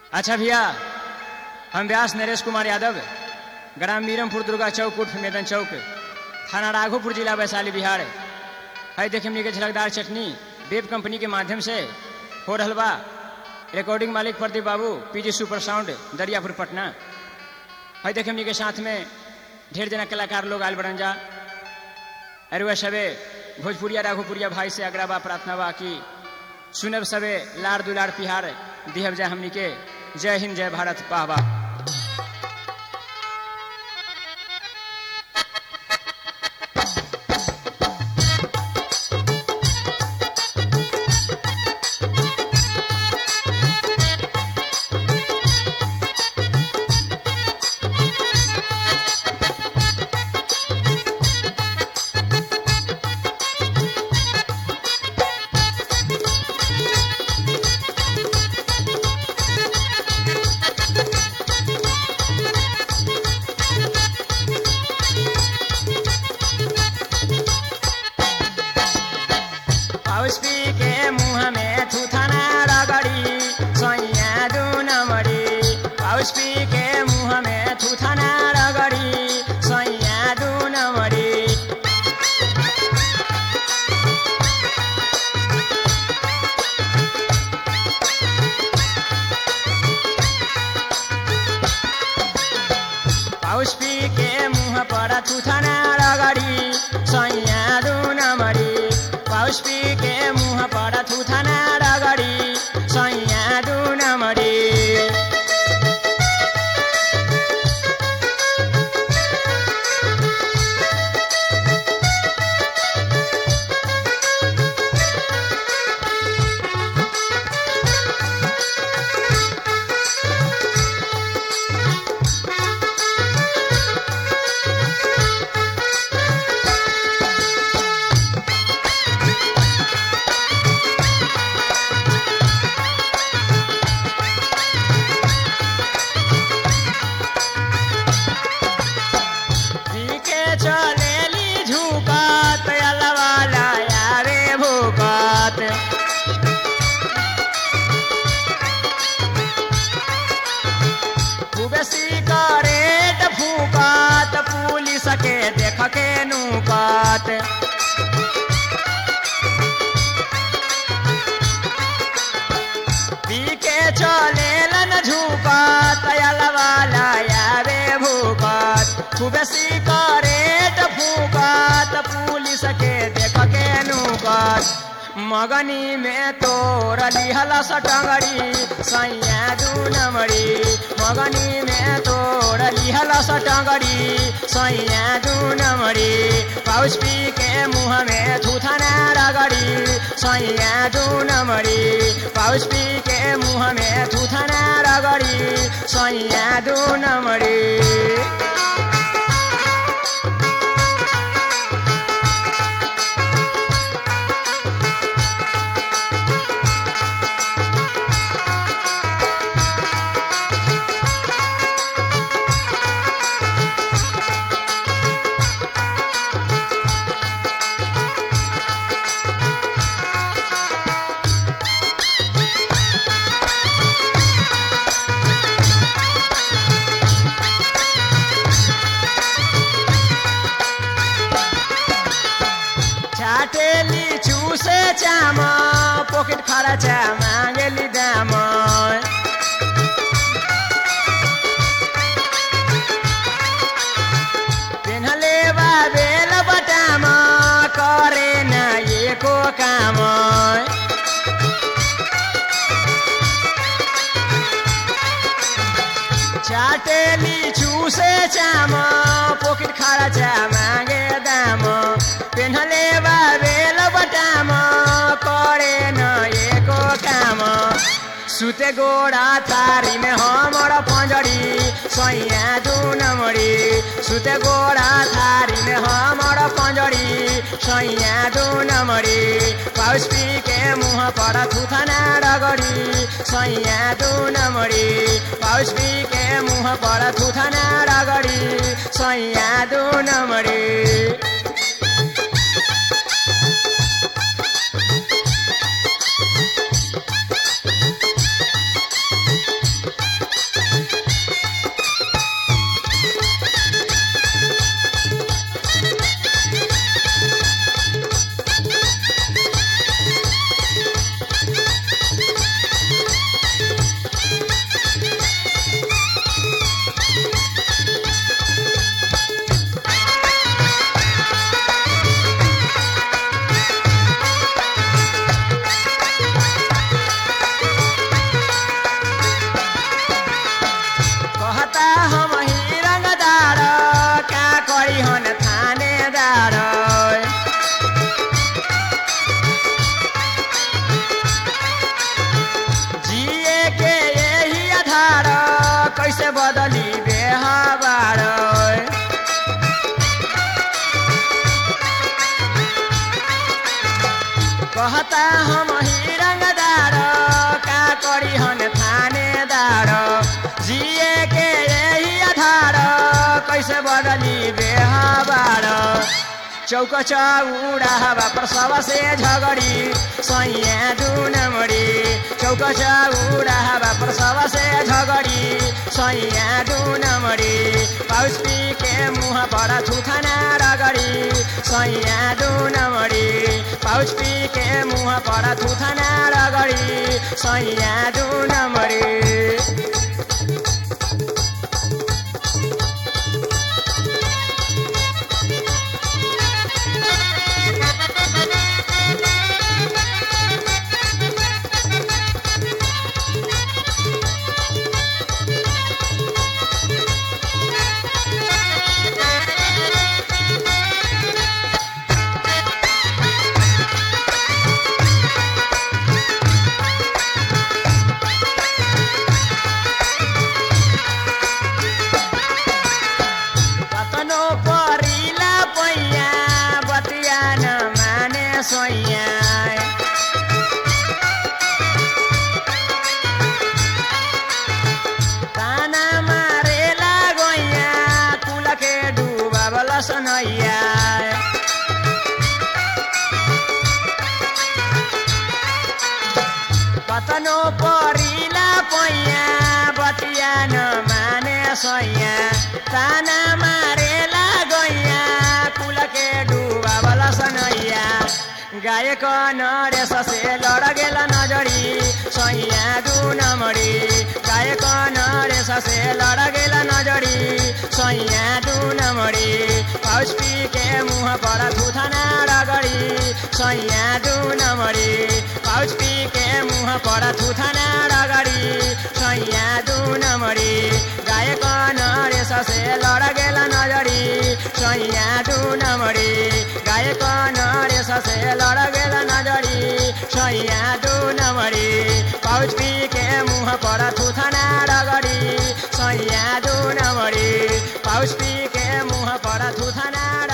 अच्छा भैया हम व्यास नरेश कुमार यादव ग्राम मीरमपुर दुर्गा चौक उर्फ मैदान चौक थाना राघोपुर जिला वैशाली बिहार है देखे हमनी के झलकदार चटनी वेब कंपनी के माध्यम से हो रहल बा रिकॉर्डिंग मालिक Pradeep Babu PG super sound Dariyapur Patna है देखे हमनी के साथ में ढेर जना कलाकार लोग आयल बड़न जा अरे वह सबे भोजपुरिया राघोपुरिया भाई से अगरा बा प्रार्थना बा कि सुनब सबे लाड़ दुलार पिहार दिहब जाय हमनी के जय हिंद जय भारत वाह वाह पाउस पी के मुंह में थूथना रगड़ी सैया दू नमड़ी पाउस पी के मुंह में थूथना रगड़ी सैया दू नमड़ी पाउस पी के मुंह पर थूथना रगड़ी सैया दू नमड़ी पाउस पी के मुंह पर थूथना रगड़ी सैया दू नमड़ी पीके चलेली झुकत अलवाला यारे भूकत खूबे सिगरेट फूकत पुलिस के देख के नुकत पीके चलेलन झुकत अलवाला यारे भूकत खूबे सिगरेट फूकत पुलिस के देख के नुकत मगनी में तोर लिहल सटंगड़ी सैया दू नमड़ी मगनी में तोर लिहल सटंगड़ी सैया दू नमड़ी पाउस पी के मुंह में थूथना रगड़ी सैया दू नमड़ी पाउस पी के मुंह में थूथना रगड़ी सैया दू नमड़ी चाटेली चूसे चाम पॉकेट खर्चा मांगेली दाम पेन्हले बा बेल बटाम करे न एको काम चाटेली चूसे चाम पॉकेट खर्चा मांगे दाम पेन्हले बा बेल बटाम करे न एको काम सुते गोड़ा थारी में हमर पंजड़ी सैया दू नमड़ी सुते गोड़ा थारी में हमर पंजड़ी सैया दू नमड़ी पाउस पी के मुंह पर थुथना रगड़ी सैया दू नमड़ी पाउस पी के मुंह पर थुथना रगड़ी सैया दू नमड़ी कहता हम ही रंगदार का करी हन थानेदार जिए के यही आधार कैसे बदली बेहबार चौक चौड़ा हवा प्रसव से झगड़ी सैया डुनमड़ी चौक चौड़ा हवा प्रसव से झगड़ी सैया डुनमड़ी पाउस पी के मुह पर थुथाना रगड़ी सैया डुनमड़ी पाउच पी के मुह पर थुथाना रगड़ी सैया डुनमड़ी कतनो परिला पैया बतिया न माने सोइया ताना मारेला गैया कुल के डुबावल सनैया कतनो परिला पैया बतिया न माने सैया ताना मारेला गैया कुल के डुबावल सनैया गायक नरेश से लड़ गेल नजरी सैया दू नमरी गायक नरेश से लड़ गेल नजरी सैया दू नमरी पाउच पी के मुह पर थुथाना रगड़ी सैया दू नमरी पाउच पी के मुह पर थुथाना रगड़ी सैया दू नमरी गायक नरेश से लड़ गेल नजरी सैया दू नमरी गायक नरेश से लड़ गेल नजरी सैया दू नमरी पाउच पी के मुह पर थुथाना रगड़ी सैया दू नमरी पाउच पी के मुह पर थुथाना